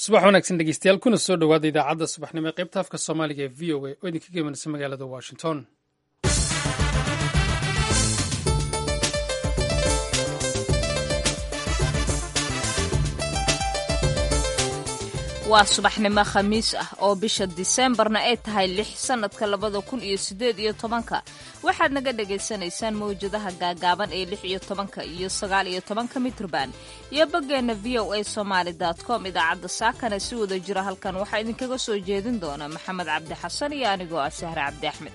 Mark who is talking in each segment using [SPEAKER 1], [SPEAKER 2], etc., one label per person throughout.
[SPEAKER 1] subax wanaagsan dhegeystayaal kuna soo dhowaada idaacadda subaxnimo ee qaybta afka soomaaliga ee v o a oo idinka gemanaysa magaalada washington
[SPEAKER 2] waa subaxnimo khamiis ah oo bisha diseembarna ay tahay lix sannadka labada kun iyo siddeed iyo tobanka waxaad naga dhagaysanaysaan mawjadaha gaagaaban ee lix iyo tobanka iyo sagaal iyo tobanka mitrban iyo boggeenna v o a somaali com idaacadda saakana si wada jira halkan waxaa idinkaga soo jeedin doona maxamed cabdi xasan iyo anigoo ah sahre cabdi axmed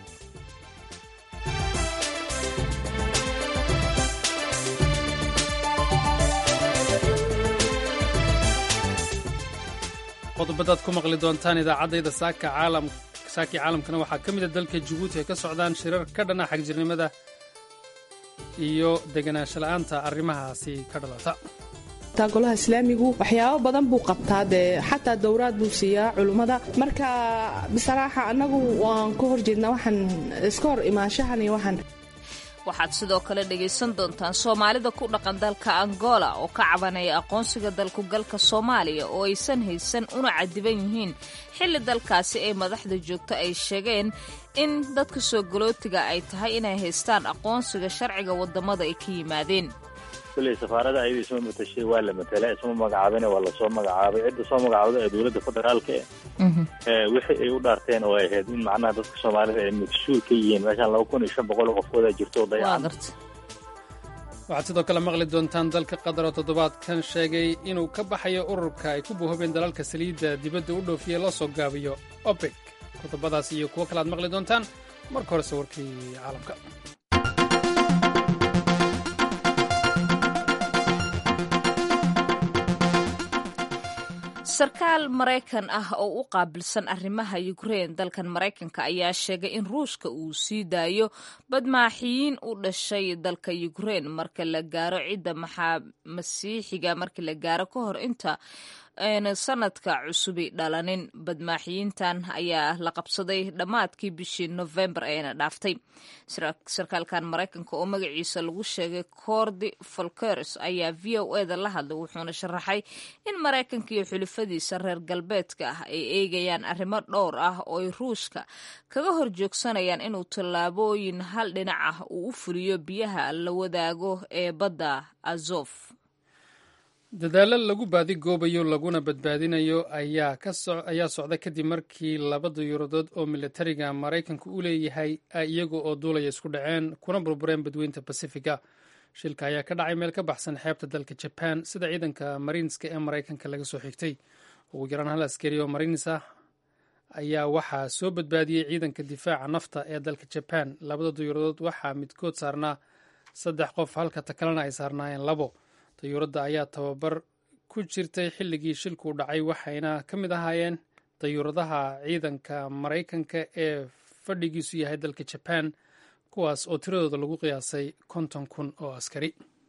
[SPEAKER 1] qodobadaad ku maqli doontaan idaacaddayda saaka saakii caalamkana waxaa ka mida dalka jabuuti ay ka socdaan shirar ka dhana xagjirnimada iyo deganaansho la'aanta arrimahaasi ka dhalata
[SPEAKER 3] golaha islaamigu waxyaabo badan buu qabtaa dee xataa dowraad buu siiyaa culummada marka bisaraaxa annagu waan ka horjeednaa waxaan iska hor imaanshahan iyo waxaan
[SPEAKER 2] waxaad sidoo kale dhegaysan doontaan soomaalida ku dhaqan dalka angola oo ka cabanaya aqoonsiga dalkugalka soomaaliya oo aysan haysan una cadiban yihiin xilli dalkaasi ay madaxda joogto ay sheegeen in dadka soo galootiga ay tahay inay haystaan aqoonsiga sharciga waddamada ay ka yimaadeen
[SPEAKER 4] kulley safaarada ayada isma matashay waa la matala isma magacaabin waa lasoo magacaabay cidda soo magacaabda ee dowladda federaalka e wixii ay u dhaarteen oo ay ahayd in macnaha dadka soomaalida ay magshuur ka yihiin meeshaan laba kun iyo shan boqol oo qofkooda jirto oo dayacan
[SPEAKER 1] waxaad sidoo kale maqli doontaan dalka qatar oo toddobaadkan sheegay inuu ka baxayo ururka ay ku buuhobeen dalalka saliidda dibadda u dhoofiye loo soo gaabiyo opec qodobadaas iyo kuwo kale aad maqli doontaan marka horese warkii caalamka
[SPEAKER 2] sarkaal maraykan ah oo u qaabilsan arrimaha yukrein dalkan maraykanka ayaa sheegay in ruushka uu sii daayo badmaaxiyiin u dhashay dalka yukrein marka la gaaro cidda maxaa masiixiga markii la gaaro ka hor inta ayna sanadka cusubi dhalanin badmaaxiyiintan ayaa la qabsaday dhammaadkii bishii nofembar eena dhaaftay sarkaalkan maraykanka oo magaciisa lagu sheegay cordi folkers ayaa v o eda la hadlay wuxuuna sharaxay in maraykanka iyo xulifadiisa reer galbeedka ah ay eegayaan arrimo dhowr ah oo ay ruushka kaga hor joogsanayaan inuu tallaabooyin hal dhinac ah uu u fuliyo biyaha la wadaago ee badda azof
[SPEAKER 1] dadaalo lagu baadigoobayo laguna badbaadinayo ayaa socda kadib markii laba dayuuradood oo militariga maraykanku u leeyahay ay iyaga oo duulaya isku dhaceen kuna burbureen badweynta basifiga shilka ayaa ka dhacay meel ka baxsan xeebta dalka jaban sida ciidanka mariinska ee maraykanka laga soo xigtay ugu yaraan hal askari oo mariins ah ayaa waxaa soo badbaadiyey ciidanka difaaca nafta ee dalka jaban labada dayuuradood waxaa midkood saarnaa saddex qof halka ta kalena ay saarnaayeen labo dayuuradda ayaa tababar ku jirtay xilligii shilkuu dhacay waxayna ka mid ahaayeen dayuuradaha ciidanka maraykanka ee fadhigiisu yahay dalka jaban kuwaas oo tiradooda lagu qiyaasay konton kun oo askari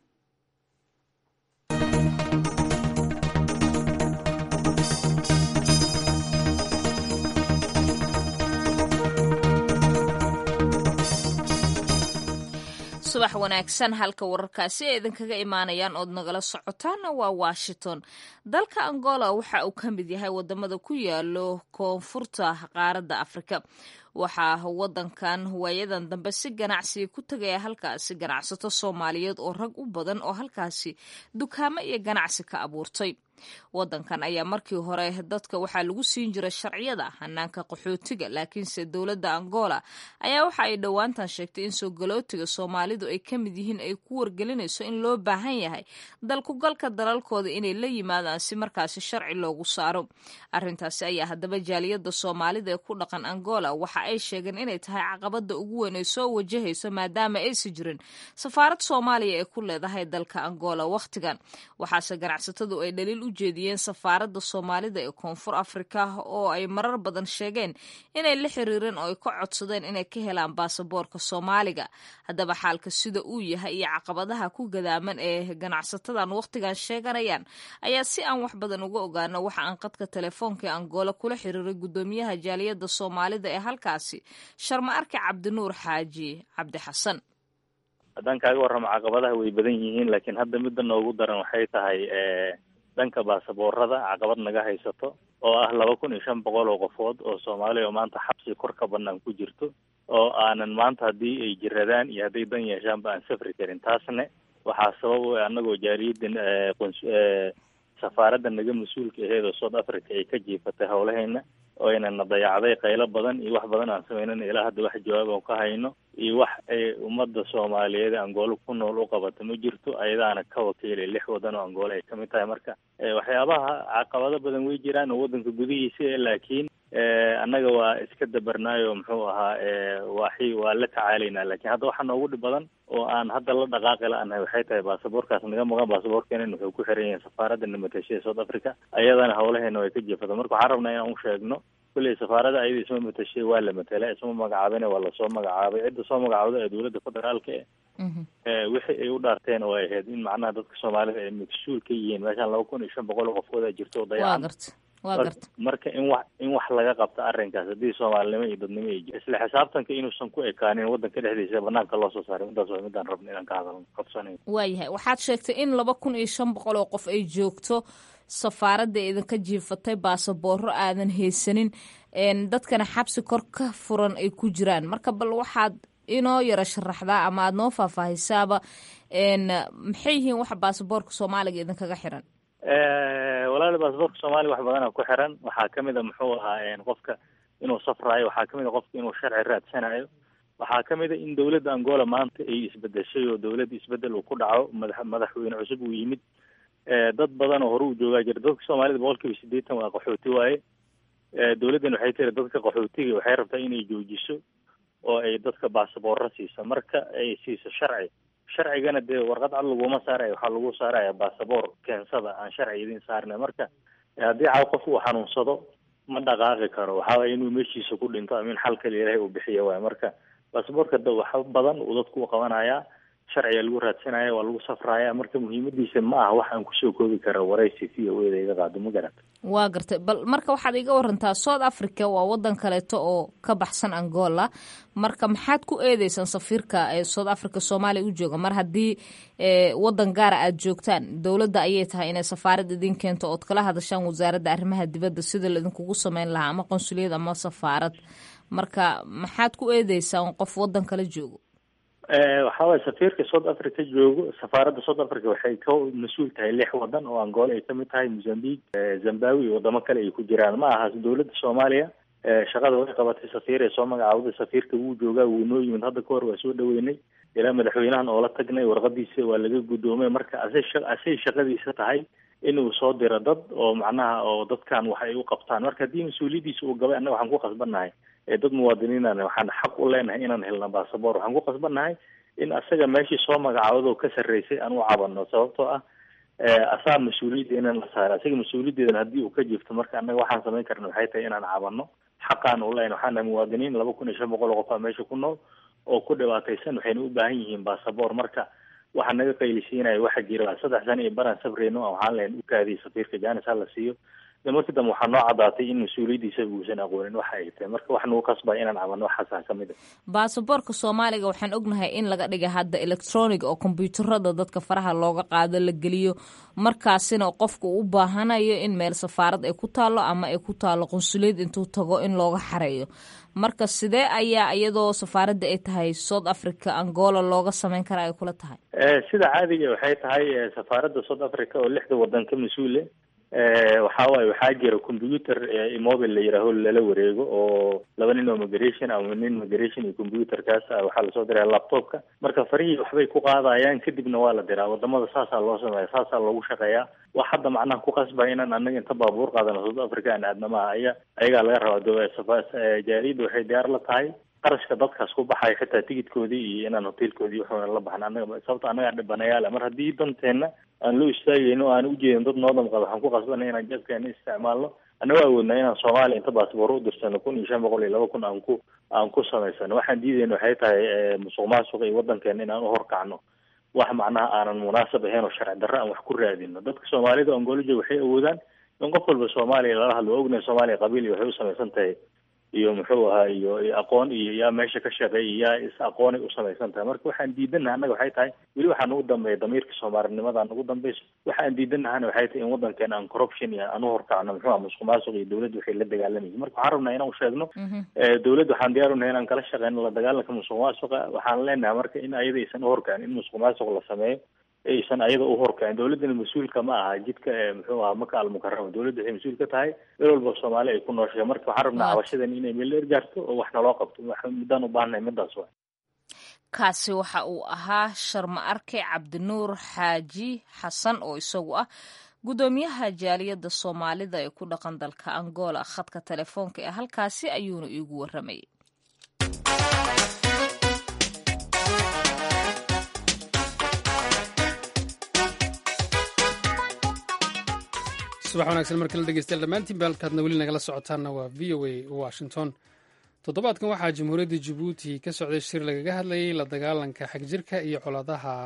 [SPEAKER 2] subax wanaagsan halka wararkaasi ay idinkaga imaanayaan ood nagala socotaana waa washington dalka angola waxa uu ka mid yahay wadamada ku yaalo koonfurta qaaradda afrika waxaa wadankan waayadan dambe si ganacsiga ku tegaya halkaasi ganacsato soomaaliyeed oo rag u badan oo halkaasi dukaamo iyo ganacsi ka abuurtay wadankan ayaa markii hore dadka waxaa lagu siin jiray sharciyada hanaanka qaxootiga laakiinse dowladda angola ayaa waxa ay dhowaantan sheegtay in soo galootiga soomaalidu ay ka mid yihiin ay ku wargelinayso in loo baahan yahay dalkugalka dalalkooda inay la yimaadaan si markaasi sharci loogu saaro arintaasi ayaa haddaba jaaliyada soomaalida ee ku dhaqan angola waxa ay sheegeen inay tahay caqabada ugu weyn ay soo wajahayso maadaama aysi jirin safaarad soomaaliya ee ku leedahay dalka angola wakhtigan waxaase ganacsatadu ay dhaliil u jeediyeen safaaradda soomaalida ee koonfur afrika oo ay marar badan sheegeen inay la xiriireen oo ay ka codsadeen inay ka helaan baasaboorka soomaaliga haddaba xaalka sida uu yahay iyo caqabadaha ku gadaaman ee ganacsatadan wakhtigan sheeganayaan ayaa si aan wax badan uga ogaano waxa aan qadka telefoonka ee angola kula xiriiray guddoomiyaha jaaliyadda soomaalida ee halkaasi sharma arki cabdinuur xaaji cabdi xasan
[SPEAKER 4] haddaan kaaga warramo caqabadaha way badan yihiin laakiin hadda midda noogu daran waxay tahay dhanka baasaboorada caqabad naga haysato oo ah laba kun iyo shan boqol oo qofood oo soomaaliya oo maanta xabsi kor ka banaan ku jirto oo aanan maanta haddii ay jiradaan iyo hadday dan yeeshaanba aan safri karin taasne waxaa sabab u anagoo jaariyadan safaaradda naga mas-uulka aheed oo south africa ay ka jiifatay howlaheena oo aynana dayacday qaylo badan iyo wax badan aan sameynana ilaa hadda wax jawaab aan ka hayno iyo wax ay ummadda soomaaliyeed angoolo ku nool u qabato ma jirto ayadaana ka wakiilay lix wadan oo angoolo ay kamid tahay marka waxyaabaha caqabado badan way jiraan oo waddanka gudihiisa laakiin annaga waa iska dabarnaayo muxuu ahaa waxi waa la tacaalaynaa lakin hadda waxaa noogu dhib badan oo aan hadda la dhaqaaqi la-nahay waxay tahay baasaboorkaas naga maqan baasaboorkeena wuxuu ku xiran yahay safaaradda namatashada south africa ayadana howlaheena way ka jeefata marka waxaan rabnaa inaan u sheegno kulley safaarada ayada isma matashay waa la matela isma magacaabina waa lasoo magacaabay cidda soo magacaabda ee dowladda federaalka e wixii ay u dhaarteen oo ay ahayd in macnaha dadka soomaalida ay mas-uul ka yihiin meeshaan laba kun iyo shan boqol oo qofkooda jirto oo dayacan marka in wax in wax laga qabto arrinkaas haddii soomaalinimo iyo dadnimo ay jir isla xisaabtanka inuusan ku ekaanin waddanka dhexdiisa banaanka loo soo saaray midaas waa midaan rabna inaan ka hadalno qabsanayn
[SPEAKER 2] waayahay waxaad sheegtay in laba kun iyo shan boqol oo qof ay joogto safaaradda idinka jiifatay baasabooro aadan haysanin dadkana xabsi kor ka furan ay ku jiraan marka bal waxaad inoo yaro sharaxdaa ama aada noo faahfaahisaaba maxay yihiin waxa baasaboorka soomaaliga idinkaga xiran
[SPEAKER 4] walaali baasaboorka soomaaliya wax badana ku xiran waxaa kamid a muxuu ahaa qofka inuu safraayo waxaa kamid a qofka inuu sharci raadsanayo waxaa kamid a in dowladda angola maanta ay isbedeshay oo dowladda isbedel uu ku dhaco madax madaxweyne cusub uu yimid dad badan oo hore u joogaa jira dadka soomaalida boqol kiiba sideetan waa qaxooti waaye dowladdan waxay tiri dadka qaxootiga waxay rabtaa inay joojiso oo ay dadka baasaboorro siiso marka ay siiso sharci sharcigana dee warqad cad laguma saaraya waxaa lagu saaraya baasaboor keensada aan sharci idin saarnay marka haddii caaw qof uu xanuunsado ma dhaqaaqi karo waxaa waye inuu meeshiisa ku dhinto ama in xal kale ilaahay uu bixiya waay marka baasaboorka da wax badan uu dadku u qabanayaa sharciga lagu raadsanaya waa lagu safraya marka muhiimadiisa ma aha wax aan kusoo koobi kara waraysi v o eda iga qaado ma garata
[SPEAKER 2] waa gartay bal marka waxaad iga warantaa south africa waa wadan kaleeto oo ka baxsan angola marka maxaad ku eedeysaan safiirka ee south africa soomaaliya u jooga mar haddii wadan gaara aad joogtaan dowladda ayay tahay inay safaarad idin keento ood kala hadashaan wasaaradda arrimaha dibadda sida laidinkugu sameyn lahaa ama qonsuliyad ama safaarad marka maxaad ku eedeysaan qof wadan kala joogo
[SPEAKER 4] waxaa waye safiirka south africa joogo safaaradda south africa waxay ka mas-uul tahay lix wadan oo angola ay kamid tahay mozambique zimbabwe iyo wadamo kale ay ku jiraan ma aha dowladda soomaaliya shaqada way qabatay safiir ee soo magacaawday safiirka wuu joogaa wuu noo yimid hadda kahor waa soo dhaweynay ilaa madaxweynahan oola tagnay warqadiisa waa laga guddoomay marka asay asay shaqadiisa tahay inuu soo diro dad oo macnaha oo dadkan wax ay u qabtaan marka haddii mas-uuliyadiisa uu gabay annaga waxaan ku qasbannahay dad muwaadiniinan waxaan xaq u leenahay inaan helna basaboor waxaan ku qasbannahay in asaga meeshii soo magacaawado ka sarreysay aan u cabano sababtoo ah asaa mas-uuliyadda inaan la saara asaga mas-uuliyaddeedan haddii uu ka jiifto marka annaga waxaan samayn karna waxay tahay inaan cabano xaqaan u leenahay waxaan nahay muwaadiniin laba kun iyo shan boqol oo qof aa meesha ku nool oo ku dhibaataysan waxayna u baahan yihiin basaboor marka waxaa naga qaylisiinaya waxa jira saddex sano iyo baraan sabreyno waxaan lahayn u kaadiyay safiirka janis ha la siiyo de markii dambe waxaa noo caddaatay in mas-uuliyaddiisa uusan aqoonin waxa ay tahay marka wax nagu qasbaya inaan cabano waxaasaa ka mid a
[SPEAKER 2] baasaboorka soomaaliga waxaan ognahay in laga dhigay hadda electronic oo kombyuutarada dadka faraha looga qaado la geliyo markaasina qofka u baahanayo in meel safaarad ay ku taalo ama ay ku taalo qunsuliyad intuu tago in looga xareeyo marka sidee ayaa iyadoo safaaradda ay tahay south africa angola looga sameyn karaa ay kula tahay
[SPEAKER 4] sida caadiga waxay tahay safaaradda south africa oo lixda wadan ka mas-uule waxa waaye waxaa jira computer mobile la yihaaho lala wareego oo laba nin oo migration ama nin migration iyo computerkaas waxaa lasoo diraya laptopka marka farihii waxbay ku qaadayaan kadibna waa la diraa wadamada saasaa loo sameeya saasaa loogu shaqeeyaa wax hadda macnaha ku qasbaya inaan anaga inta baabuur qaadano south africa aan aadna maaha aya ayagaa laga rabaa jaariyadda waxay diyaar la tahay qarashka dadkaas ku baxaya xitaa tigidkoodii iyo inaan hotelkoodii waxuna la baxna anaga sababta annagaa dhibanayaala mar haddii danteena aan loo istaagayno aan ujeedin dad noo damqada waxaan ku qasbanay inaan jabkeena isticmaalno annago awoodnaa inaan soomaaliya inta baasboor u dirsano kun iyo shan boqol iyo laba kun aan ku aan ku samaysano waxaan diidayna waxay tahay musuq maasuq iyo wadankeena inaan uhorkacno wax macnaha aanan munaasab ahayn oo sharci darro aan wax ku raadino dadka soomaalida angoloja waxay awoodaan in qof walba soomaaliya lala hadlo waa ognahay soomaaliya qabiil iyo waxay u samaysan tahay iyo muxuu ahaa iyo aqoon iyo yaa meesha ka shaqeeya yaa is aqoonay u samaysan tahay marka waxaan diidanaha annaga waxay tahay weli waxaa nagu dambeeya damiirka soomaalinimada nagu dambeyso waxaan diidanahana waxay tahay in waddankeena aan corruption iyo aan uhorkacno muxuu aha musuq maasuq iyo dawladda waxay la dagaalamaysa marka waxaan rabnaa inaan usheegno dawladda waxaan diyaar unahay inaan kala shaqeyno la dagaalanka musuq maasuqa waxaan leenahay marka in ayada aysan uhorkacin in musuq maasuq la sameeyo aysan ayada u horkacin dawladdana mas-uulka ma aha jidka muxuu ahaa maka almukarama dawladda waxay mas-uul ka tahay meel walba soomaali ay ku nooshahay marka waxaan rabnaa cabashadan inay meel dheer gaarto oo wax naloo qabto muddaan u baahannahay midaas wa
[SPEAKER 2] kaasi waxa uu ahaa sharma arke cabdinuur xaaji xasan oo isagu ah guddoomiyaha jaaliyadda soomaalida ee ku dhaqan dalka angola khadka telefoonka ee halkaasi ayuuna iigu warramayay
[SPEAKER 1] subax wanaagsan marka la dhegeystayaal dhammaantiinba halkaadna weli nagala socotaanna waa v o a washington toddobaadkan waxaa jamhuuriyadda jabuuti ka socday shir lagaga hadlayay la dagaalanka xagjirka iyo colaadaha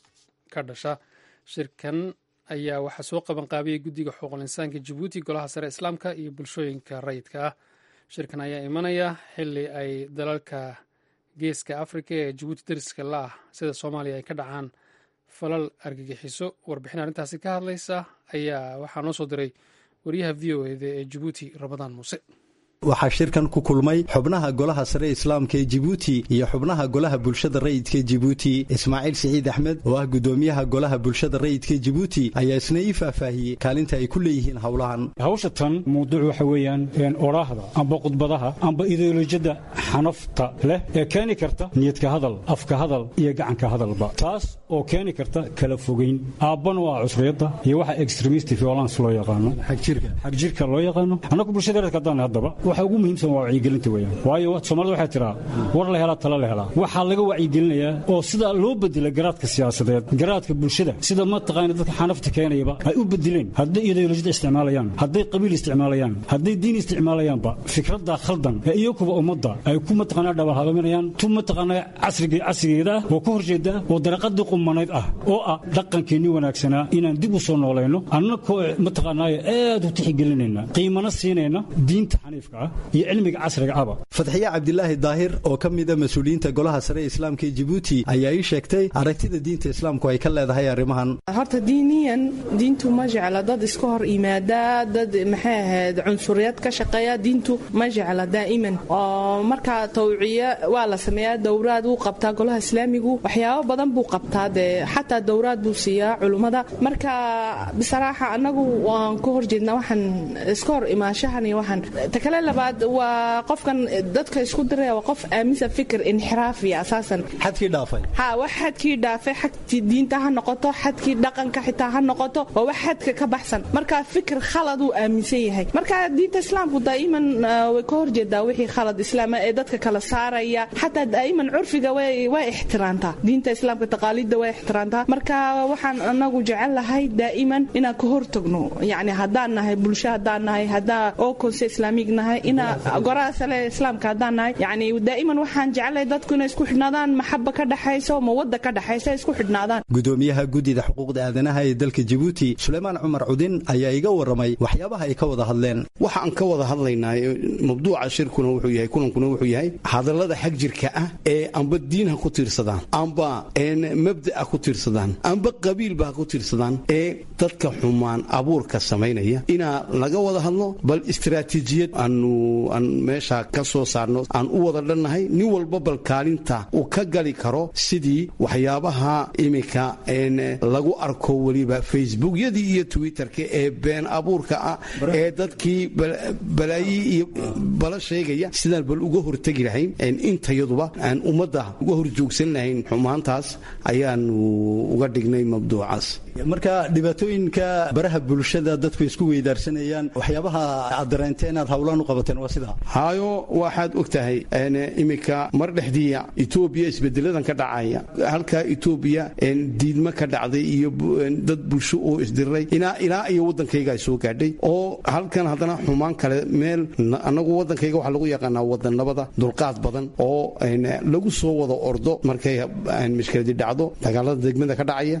[SPEAKER 1] ka dhasha shirkan ayaa waxaa soo qabanqaabiyey guddiga xuquuqul insaanka jabuuti golaha sare islaamka iyo bulshooyinka rayidka ah shirkan ayaa imanaya xili ay dalalka geeska afrika ee jabuuti dariska la ah sida soomaaliya ay ka dhacaan falal argagixiso warbixin arrintaasi ka hadlaysa ayaa waxaa noo soo diray wariyaha v o eda ee jabuuti ramadaan muuse
[SPEAKER 5] waxaa shirkan ku kulmay xubnaha golaha sare islaamka ee jibuuti iyo xubnaha golaha bulshada rayidka jibuuti ismaaciil siciid axmed oo ah gudoomiyaha golaha bulshada rayidka jibuuti ayaa isna ii faahfaahiyey kaalinta ay ku leeyihiin howlahan
[SPEAKER 6] hawsha tan mawduuc waxa weeyaan odhaahda amba khudbadaha amba ideolojiyada xanafta leh ee keeni karta niyadka hadal afka hadal iyo gacanka hadalba taas oo keeni karta kala fogeyn aabbana waa cusriyadda iyo waxa extremist violence loo yaqaano xagjirka loo yaqaano annagu bulshada reerka haddaan haddaba waxa ugu muhiimsan waa wacyigelinta weeyaan waayo soomaalida waxay tiraa war la helaa tala la helaa waxaa laga wacyigelinayaa oo sida loo bedela garaadka siyaasadeed garaadka bulshada sida mataqaana dadka xanafta keenayaba ay u bedileen hadday ideolojiyada isticmaalayaan hadday qabiil isticmaalayaan hadday diin isticmaalayaanba fikradda khaldan ee iyakuba ummadda ay ku mataqaanaa dhabalhabaminayaan tu mataqaanaa casriga casrigeeda ah oo ka horjeeda oo daraqadii qumanayd ah oo ah dhaqankeennii wanaagsanaa inaan dib u soo noolayno annakoo mataqaanaa aad u tixigelinayna qiimana siinayna diinta xaniifka iyo cilmiga casriga aba
[SPEAKER 5] fadxiye cabdilaahi daahir oo ka mida mas-uuliyiinta golaha sare ee islaamka ee jibuuti ayaa ii sheegtay aragtida diinta islaamku ay ka leedahay arrimahan
[SPEAKER 3] horta diiniyan diintu ma jecla dad iska hor yimaada dad maxay ahayd cunsuriyad ka shaqeeya diintu ma jecla daa'iman oo markaa tawciya waa la sameeyaa dowraad wuu qabtaa golaha islaamigu waxyaabo badan buu qabtaa dee xataa dowraad buu siiyaa culummada marka bisaraaxa annagu waan ka horjeednaa waxaan iska hor imaashahan iyo waxaan takale labaad waa qofkan dadka isku diraya waa qof aaminsan fikir inxiraafiya asaasan
[SPEAKER 5] xadkii dhaafay
[SPEAKER 3] ha wax xadkii dhaafay xagtii diinta ha noqoto xadkii dhaqanka xitaa ha noqoto waa wax xadka ka baxsan marka fikir khalad uu aaminsan yahay marka diinta islaamku daa'iman way ka horjeedaa wixii khalad islaama ee dadka kala saaraya xataa daa'iman curfiga way ixtiraantaa diinta islaamka taqaaliidda way ixtiraantaa marka waxaan anagu jecel lahay daa'iman inaan ka hortagno yacni haddaan nahay bulsho haddaan nahay haddaa oo konse islaamig nahay ina goraha sale islaamka haddaan nahay yacni daa'iman waxaan jecelahay dadku inay isku xidhnaadaan maxaba ka dhaxayso mawadda ka dhaxaysa isku xidhnaadaan
[SPEAKER 5] gudoomiyaha guddida xuquuqda aadanaha ee dalka jibuuti suleymaan cumar cudin ayaa iga warramay waxyaabaha ay ka wada hadleen
[SPEAKER 7] waxaan ka wada hadlaynaa mawduuca shirkuna wuxuu yahay kulankuna wuxuu yahay hadallada xag jirka ah ee amba diin ha ku tiirsadaan amba mabda ha ku tiirsadaan amba qabiilba ha ku tiirsadaan ee dadka xumaan abuurka samaynaya inaa laga wada hadlo bal istaraatiijiyad aanu aan meesha ka soo saarno aan u wada dhannahay nin walba bal kaalinta uu ka gali karo sidii waxyaabaha iminka lagu arko weliba facebookyadii iyo twitterka ee been abuurka ah ee dadkii balaayi iyo bala sheegaya sidaan bal uga hortegi lahayn intayaduba aan ummadda uga horjoogsan lahayn xumaantaas ayaanu uga dhignay mabduucaas
[SPEAKER 5] marka dhibaatooyinka baraha bulshada dadku isku weydaarsanayaan waxyaabaha aad dareentee inaad hawlaan u qabateen waa sidaa
[SPEAKER 7] haayo waxaad og tahay iminka mar dhexdiiya etoobiya isbedeladan ka dhacaya halkaa etoobiya diidmo ka dhacday iyo dad bulsho oo isdiray ilaa iyo waddankayga ay soo gaadhay oo halkan haddana xumaan kale meel annagu waddankayga waxaa lagu yaqaanaa wadannabada dulqaad badan oo lagu soo wada ordo markay mashkiladi dhacdo dagaalada degmada ka dhacaya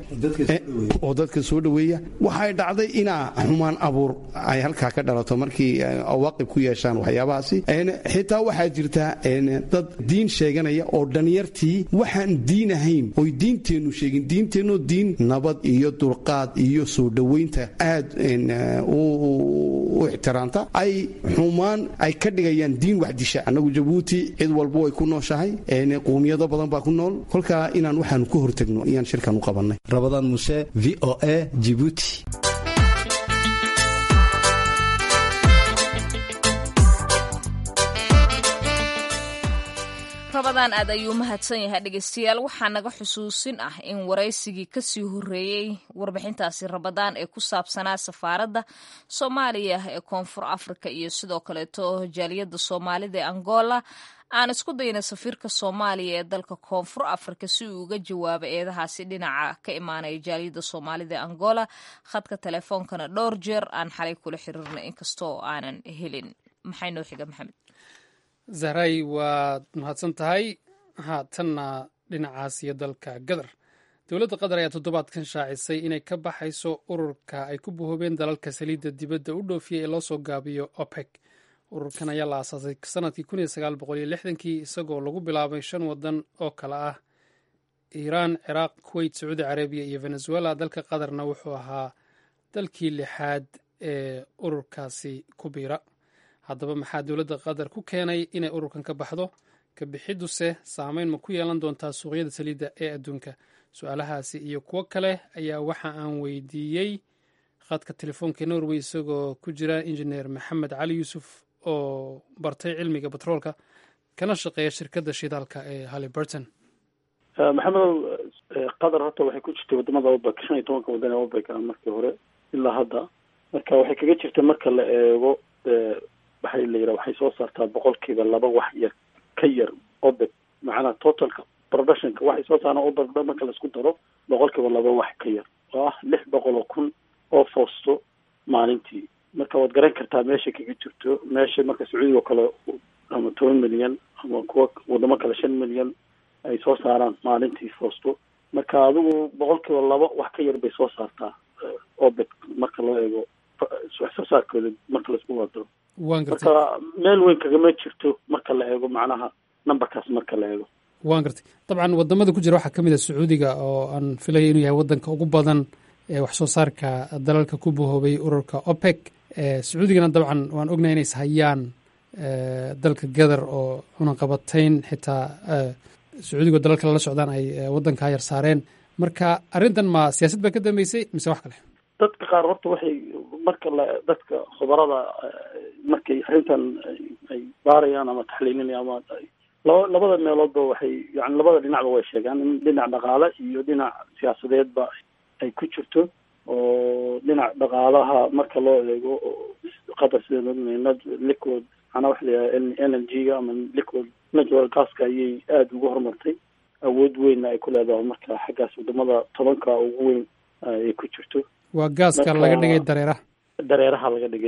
[SPEAKER 7] oo dadka soo dhoweeya waxay dhacday inaa xumaan abuur ay halkaa ka dhalato markii awaaqib ku yeeshaan yeeshaan waxyaabahaasi xitaa waxaa jirta dad diin sheeganaya oo dhalinyartii waxaan diin ahayn oy diinteennu sheegin diinteennu diin nabad iyo dulqaad iyo soo dhoweynta aad u ixtiraamta ay xumaan ay ka dhigayaan diin waxdisha annagu jabuuti cid walba way ku nooshahay qowmiyado badan baa ku nool kolkaa inaan waxaanu ku hortagno ayaan shirkan u qabannay
[SPEAKER 5] rabadaan muse v o a jibuuti
[SPEAKER 2] rabadaan aad ayuu mahadsan yahay dhegeystayaal waxaa naga xusuusin ah in waraysigii kasii horeeyey warbixintaasi rabadaan ee ku saabsanaa safaaradda soomaaliya ee koonfur afrika iyo sidoo kaleeto jaaliyadda soomaalida ee angola aan isku dayna safiirka soomaaliya ee dalka koonfur afrika si uu uga jawaabo eedahaasi dhinaca ka imaanaya jaaliyadda soomaalida ee angola khadka teleefoonkana dhowr jeer aan xalay kula xiriirna inkastoo aanan helin maxay noo xiga maxamed
[SPEAKER 1] zahray waad mahadsan tahay haatanna dhinacaas iyo dalka gadar dowladda qatar ayaa toddobaadkan shaacisay inay ka baxayso ururka ay ku buhoobeen dalalka saliidda dibadda u dhoofiyey ee loo soo gaabiyo opec ururkan ayaa la aasaasay sanadkii kii isagoo lagu bilaabay shan wadan oo kale ah iiraan ciraaq kuweyt sacuudi carabiya iyo venezuela dalka qatarna wuxuu ahaa dalkii lixaad ee ururkaasi ku biira haddaba maxaa dowladda qatar ku keenay inay ururkan ka baxdo ka bixiduse saameyn ma ku yeelan doontaa suuqyada saliidda ee adduunka su-aalahaasi iyo kuwo kale ayaa waxa aan weydiiyey khadka telefoonka norway isagoo ku jira injineer maxamed cali yuusuf oo bartay cilmiga batroolka kana shaqeeya shirkadda shidaalka ee halliburton
[SPEAKER 8] maxamedow qatar horta waxay ku jirtay wadamada obek shan iyo tobanka wadan ee obek ah markii hore ilaa hadda marka waxay kaga jirta marka la eego waxay la yidhaha waxay soo saartaa boqolkiiba laba wax yar ka yar obek macnaha totalka productionka waxay soo saaraan obek marka laisku daro boqolkiiba laba wax ka yar oo ah lix boqol oo kun oo foosto maalintii marka waad garan kartaa meesha kaga jirto meesha marka sacuudiga oo kale ama toban milyan ama kuwa wadamo kale shan milyan ay soo saaraan maalintii foosto marka adigu boqolkiiba laba wax ka yar bay soo saartaa obek marka loo eego wax soo saarkooda marka laisku wadaro marka meel weyn kagama jirto marka la eego macnaha numberkaas marka la eego
[SPEAKER 1] waan gartay dabcan wadamada ku jira waxaa ka mid a sacuudiga oo aan filaya inuu yahay wadanka ugu badan ee wax soo saarka dalalka ku bahoobay ururka opec sacuudigana dabcan waan ognahay inays hayaan dalka gadar oo cunaqabatayn xitaa sacuudigo dalalka lala socdaan ay wadankaa yar saareen marka arrintan ma siyaasad baa ka dambeysay mise wax kale
[SPEAKER 8] dadka qaar horta waxay marka la dadka khubarada markay arrintan ay baarayaan ama taxliilinayaan ama laba labada meeloodba waxay yani labada dhinacba way sheegaan in dhinac dhaqaale iyo dhinac siyaasadeedba ay ku jirto oo dhinac dhaqaalaha marka loo eego qatar sida liquid macnaa waxa layihaha n l g ga ama liquid natural gaska ayay aada ugu horumartay awood weynna ay ku leedahay marka xaggaas wadamada tobanka ugu weyn ay ku jirto
[SPEAKER 1] waa gaaska laga dhigay dareeraha
[SPEAKER 8] dareeraha laga dhigay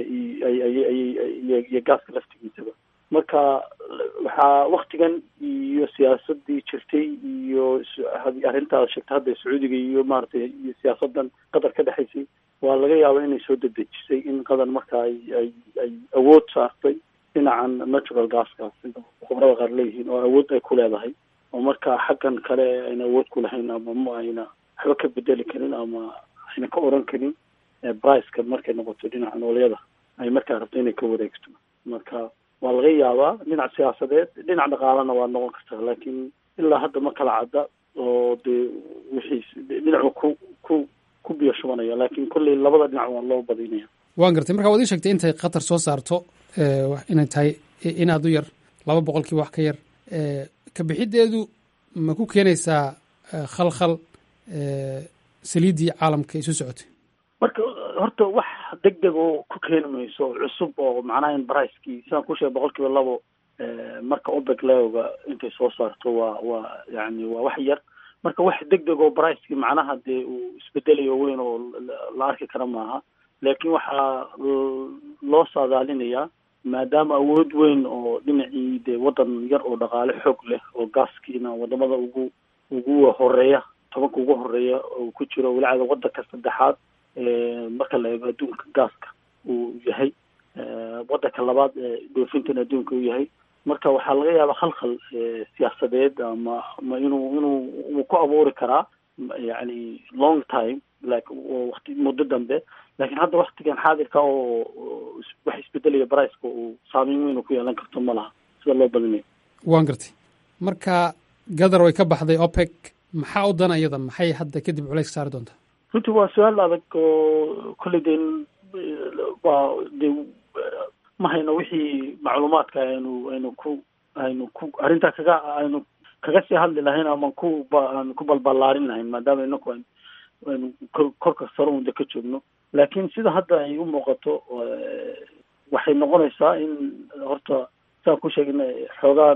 [SPEAKER 8] iyo iyo gaaska laftigiisaba marka waxaa waktigan iyo siyaasadii jirtay iyo arrintaas sheegta hadda sacuudiga iyo maaragtay iyo siyaasadan qatar ka dhexaysay waa laga yaaba inay soo dedejisay in qatar marka ay ay ay awood saartay dhinacan natural gaska sida khubrada qaar leeyihiin oo awood ay ku leedahay oo marka xaggan kale ayna awood ku lahayn ama ma ayna waxba ka bedeli karin ama ayna ka oran karin briceka markay noqoto dhinaca noolyada ay markaa rabto inay ka wareegto marka waa laga yaabaa dhinac siyaasadeed dhinac dhaqaalana waa noqon kartaa laakiin ilaa hadda ma kala cadda oo dee wixii dhinacu ku ku ku biyo shubanaya laakiin kolley labada dhinac waa loo badinaya
[SPEAKER 1] waan gartay marka waad ii sheegtay intay qatar soo saarto inay tahay in aad u yar laba boqolkiiba wax ka yar ka bixideedu ma ku keenaysaa khalkhal saliiddii caalamka isu socotay
[SPEAKER 8] marka horta wax deg deg oo ku keeni mayso cusub oo macnaha in bricekii sidaan ku sheegay boqol kiiba labo marka obek leoga intay soo saarto waa waa yani waa wax yar marka wax deg deg oo bricekii macnaha dee uu isbedelayo weyn oo la arki kara maaha laakiin waxaa loo saadaalinayaa maadaama awood weyn oo dhinacii dee waddan yar oo dhaqaale xoog leh oo gaaskiina wadamada ugu ugu horeeya tobanka ugu horeeya oo ku jiro walacada wadanka saddexaad marka la eego adduunka gaaska uu yahay waddanka labaad ee dhoofintan adduunka u yahay marka waxaa laga yaabaa khalkhal siyaasadeed ama ama inuu inuu uu ku abuuri karaa yani long time like wati muddo dambe laakiin hadda waktigan xaadirka oo wax isbedelaya briceka uu saameyn weyn ku yeelan karto ma laha sida loo badinayo
[SPEAKER 1] waan gartay marka gadar way ka baxday opec maxaa u dan iyada maxay hadda kadib culays saari doontaa
[SPEAKER 8] runtii waa su-aal adag oo kolley de waa de ma hayno wixii macluumaadka aynu aynu ku aynu ku arrintaa kaga aynu kaga sii hadli lahayn ama ku aan ku balballaarin lahayn maadaama inaku aynu aynu kor korka sare unda ka joogno laakiin sida hadda ay u muuqato waxay noqonaysaa in horta saan ku sheegna xoogaa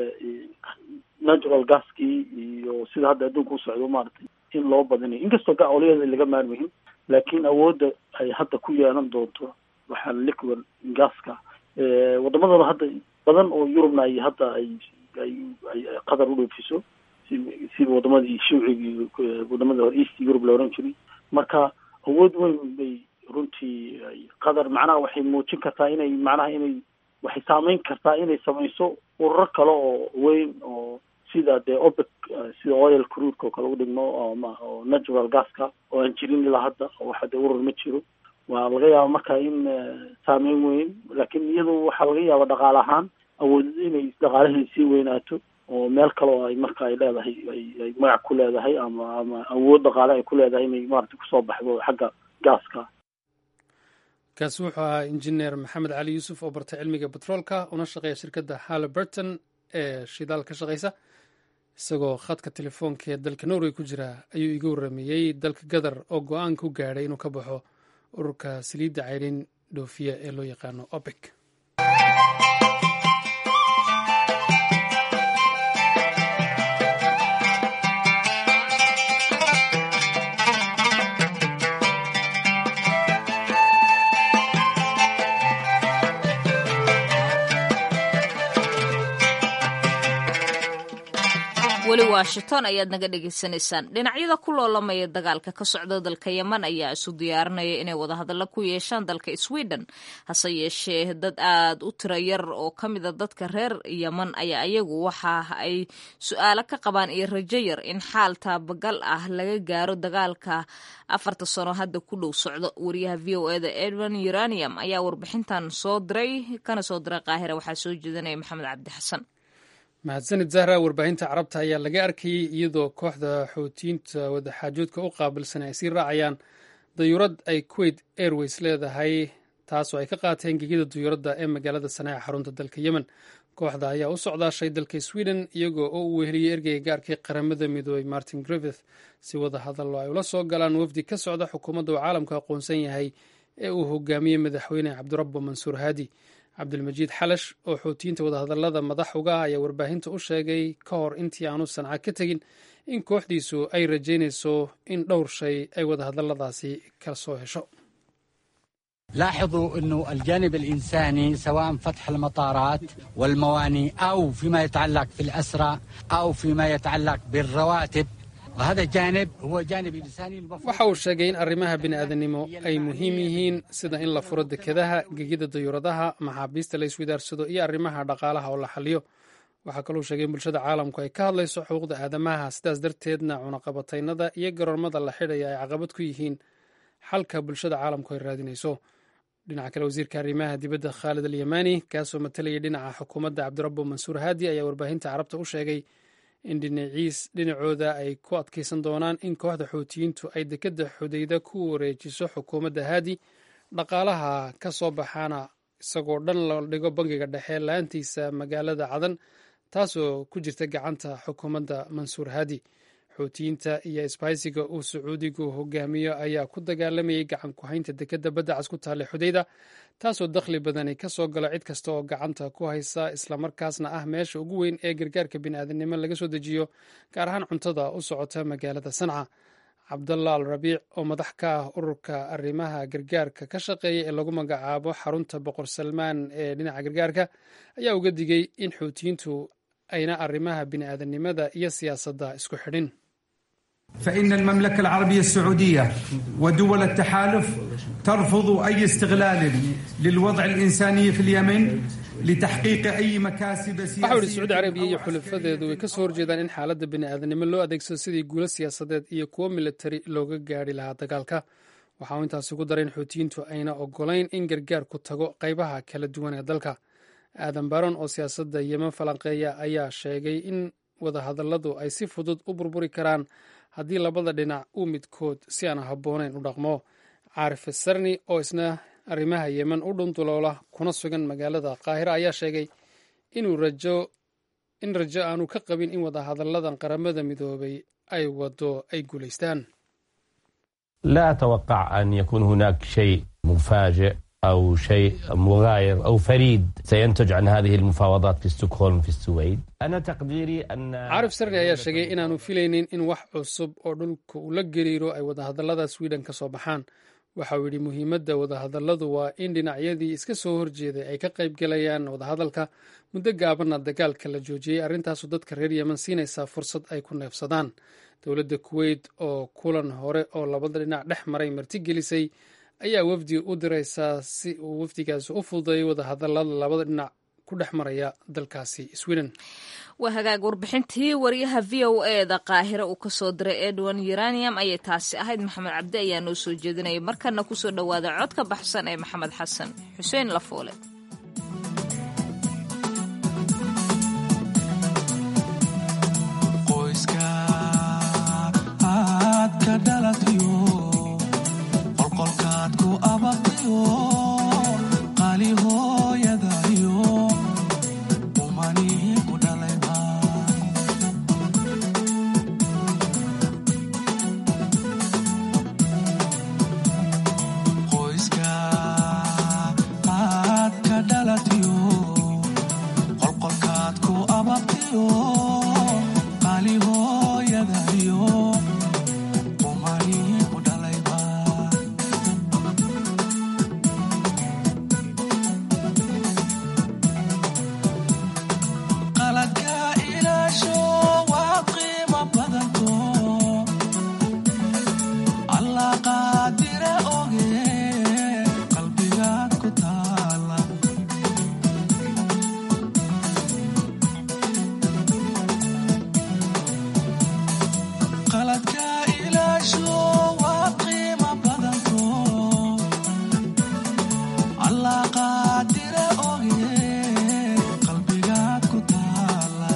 [SPEAKER 8] natural gaskii iyo sida hadda adduunka u socdo maaragtay in loo badinayo inkastoo gacoliyada laga maarmayin laakiin awoodda ay hadda ku yeelan doonto waxaa liquid gaska wadamadooda hadda badan oo yurubna ay hadda ay ay ay qatar u dhoofiso si sida wadamadii shuucigii wadamada hore east europe la oran jiray marka awood weyn bay runtii qatar macnaha waxay muujin kartaa inay macnaha inay waxay saameyn kartaa inay samayso ururar kale oo weyn oo sida dee opec sida oil cruudka oo kale u dhigmo ama oo natural gaska oo aan jirin ilaa hadda waxa dee urur ma jiro waa laga yaaba marka in saameyn weyn laakiin iyadu waxaa laga yaaba dhaqaale ahaan awood inay dhaqaalaheeda sii weynaato oo meel kale oo ay marka ay leedahay ay ay magac ku leedahay ama ama awood dhaqaale ay ku leedahay inay maarata kusoo baxdo xagga gaaska
[SPEAKER 1] kaasi wuxuu ahaa injineer maxamed cali yuusuf oo bartay cilmiga betroolka una shaqeeya shirkadda halliburton ee shidaal ka shaqaysa isagoo khadka telefoonka ee dalka norway ku jira ayuu iga warrameeyey dalka gadar oo go-aan ku gaadhay inuu ka baxo ururka saliidda cayrin dhoofiya ee loo yaqaano opec
[SPEAKER 2] weli washington ayaad naga dhegaysanaysaan dhinacyada ku loolamaya dagaalka ka socda dalka yeman ayaa isu diyaarinaya inay wadahadallo ku yeeshaan dalka sweden hase yeeshee dad aad u tiro yar oo ka mida dadka reer yeman ayaa iyagu waxa ay su-aalo ka qabaan iyo rajo yar in xaal taabagal ah laga gaaro dagaalka afarta sano hadda ku dhow socdo wariyaha v o eda edwin uranium ayaa warbixintan soo diray kana soo diray qaahira waxaa soo jeedinaya maxamed cabdi xasan
[SPEAKER 1] mahadsanid zahra warbaahinta carabta ayaa laga arkayey iyadoo kooxda xoutiyiinta wadaxaajoodka u qaabilsan ay sii raacayaan dayuurad ay kuwait airways leedahay taasoo ay ka qaateen gegida dayuuradda ee magaalada sanaaca xarunta dalka yemen kooxda ayaa u socdaashay dalka sweden iyagoo oo uu weheliyey ergeyga gaarkii qaramada midoobey martin griffith si wada hadallo ay ula soo galaan wafdi ka socda xukuumadda uu caalamku aqoonsan yahay ee uu hogaamiyey madaxweyne cabdirabbo mansuur haadi cabdilmajiid xalash oo xoutiyiinta wadahadallada madax uga ah ayaa warbaahinta u sheegay ka hor intii aanu sanca ka tegin in kooxdiisu ay rajaynayso in dhowr shay ay wadahadalladaasi ka soo hesho
[SPEAKER 9] لاحظوا أنه الجانب الإنساني سواء فتح المطارات والمواني أو فيما يتعلق في الأسرى أو فيما يتعلق بالرواتب وهذا جانب هو جانب إنساني
[SPEAKER 1] waxa uu sheegay in arrimaha bini'aadanimo ay muhiim yihiin sida in la furo dekedaha gegida dayuuradaha maxaabiista la iswidaarsado iyo arrimaha dhaqaalaha oo la xaliyo waxaa kaluu sheegay in bulshada caalamku ay ka hadlayso xuquuqda aadamaha sidaas darteedna cunaqabataynada iyo garoormada la xidhaya ay caqabad ku yihiin xalka bulshada caalamku ay raadinayso dhinaca kale wasiirka arrimaha dibadda khaalid alyamani kaasoo matalayay dhinaca xukuumadda cabdirabbo mansuur haadi ayaa warbaahinta carabta u sheegay in dhinaciis dhinacooda ay ku adkaysan doonaan in kooxda xoutiyiintu ay dekedda xudayda ku wareejiso xukuumadda haadi dhaqaalaha ka soo baxaana isagoo dhan la dhigo bangiga dhexe la-aantiisa magaalada cadan taasoo ku jirta gacanta xukuumadda mansuur haadi xoutiyiinta iyo isbahaysiga uu sacuudigu hogaamiyo ayaa ku dagaalamayay gacan ku-haynta dekedda badda cas ku taallay xudayda taasoo dakhli badani ka soo galo cid kasta oo gacanta ku haysa islamarkaasna ah meesha ugu weyn ee gargaarka bini'aadanimo laga soo dejiyo gaar ahaan cuntada u socota magaalada sanca cabdalla al rabiic oo madax ka ah ururka arrimaha gargaarka ka shaqeeya ee lagu magacaabo xarunta boqor salmaan ee dhinaca gargaarka ayaa uga digay in xuutiyiintu ayna arrimaha bini'aadanimada iyo siyaasadda isku xidhin
[SPEAKER 10] فإن المملكة العربية السعودية ودول التحالف ترفض أي استغلال للوضع الإنساني في اليمن لتحقيق أي مكاسب
[SPEAKER 1] waxa uu yidhi
[SPEAKER 10] سياسية
[SPEAKER 1] sacuudi carabiya iyo xulafadeedu way ka soo horjeedaan in xaaladda bini'aadanimo loo adeegsado sidii guulo siyaasadeed iyo kuwo militari looga gaadhi lahaa dagaalka waxa uu intaasi ku daray in xuutiyiintu ayna ogolayn in gargaarku tago qaybaha kala duwan ee dalka aadan baron oo siyaasadda yemen falanqeeya ayaa sheegay in wadahadalladu ay si fudud u burburi karaan haddii labada dhinac uu midkood si aan habboonayn u dhaqmo caarif sarni oo isna arrimaha yemen u dhuntuloola kuna sugan magaalada qaahira ayaa sheegay inuu rajo in rajo aanu ka qabin in wadahadalladan qaramada midoobay ay wado ay guulaystaan
[SPEAKER 11] لا أتوقع أن يكون هناك شيء مفاجئ أو شيء مغاير أو فريد سينتج عن هذه المفاوضات في ستوكهولم في السويد أنا تقديري أن
[SPEAKER 1] caarif sarni ayaa sheegay inaanu filaynin in wax cusub oo dhulka uu la gariiro ay wadahadallada sweden ka soo baxaan waxa uu yidhi muhiimadda wadahadalladu waa in dhinacyadii iska soo horjeeday ay ka qayb galayaan wadahadalka muddo gaabanna dagaalka la joojiyey arrintaasu dadka reer yemen siinaysaa fursad ay ku neefsadaan dowladda kuweyt oo kulan hore oo labada dhinac dhex maray martigelisay ayaa wafdi u diraysaa si uu wafdigaasi u fududeeyo wadahadallada labada dhinac ku dhex maraya dalkaasi sweden
[SPEAKER 2] waa hagaag warbixintii wariyaha v o eda qaahire uu kasoo diray edwin uranium ayay taasi ahayd maxamed cabdi ayaa noo soo jeedinaya markana kusoo dhowaada codka baxsan ee maxamed xasan xuseen lafoole
[SPEAKER 12] qoyska aad ka dhalatayo qolqolkaad ku abaqtayo qaali hooyadayo umanii ku dhalayba qoyska aad ka dhalatayo qolqolkaad ku abaqtayo qaali hooyadayo umanii ku dhalayba qaladka ilaasho waa qiimo badanto allah qaadire oge qalbigaad ku taala qaladka ilaasho waa qiimo badanto allah qaadire oge qalbigaad ku taala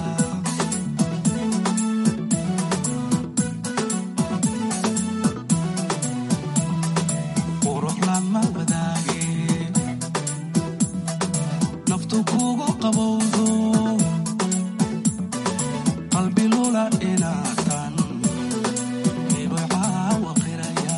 [SPEAKER 12] qurux lama wadaage naftu kugu qabowdo qalbi lula inaatan dhibicaawa qiraya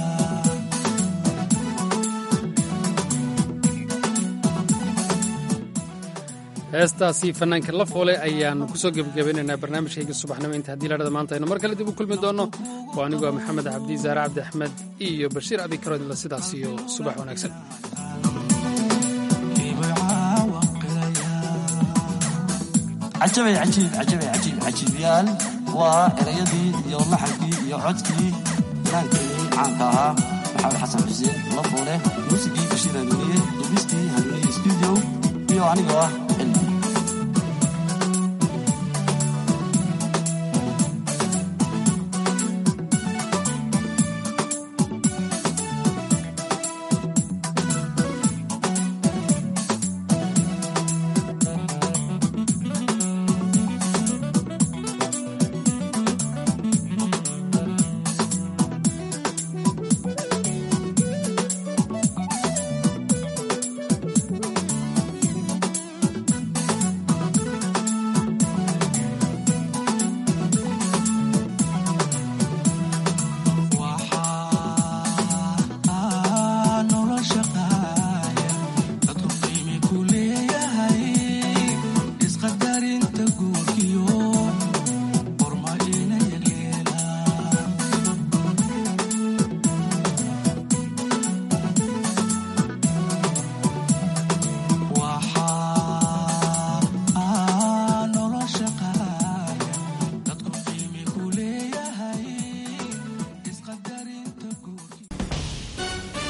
[SPEAKER 1] heestaasi fanaanka la foole ayaanu kusoo gebagabeynaynaa barnaamijkayga subaxnimo inta haddii ladhada maanta aynu mar kale dib u kulmi doonno oo anigu waa maxamed cabdi zaare cabdi axmed iyo bashiir abikarodla sidaas iyo subax wanaagsan
[SPEAKER 12] cajabay cajiib cajabay cajiib cajiibyaal waa erayadii iyo laxankii iyo codkii ilaankeenii caanka ahaa maxamed xasan xuseen lafoole muusigii bashiir hanuuniye dubistii hanuuniye studio iyo anigoo ah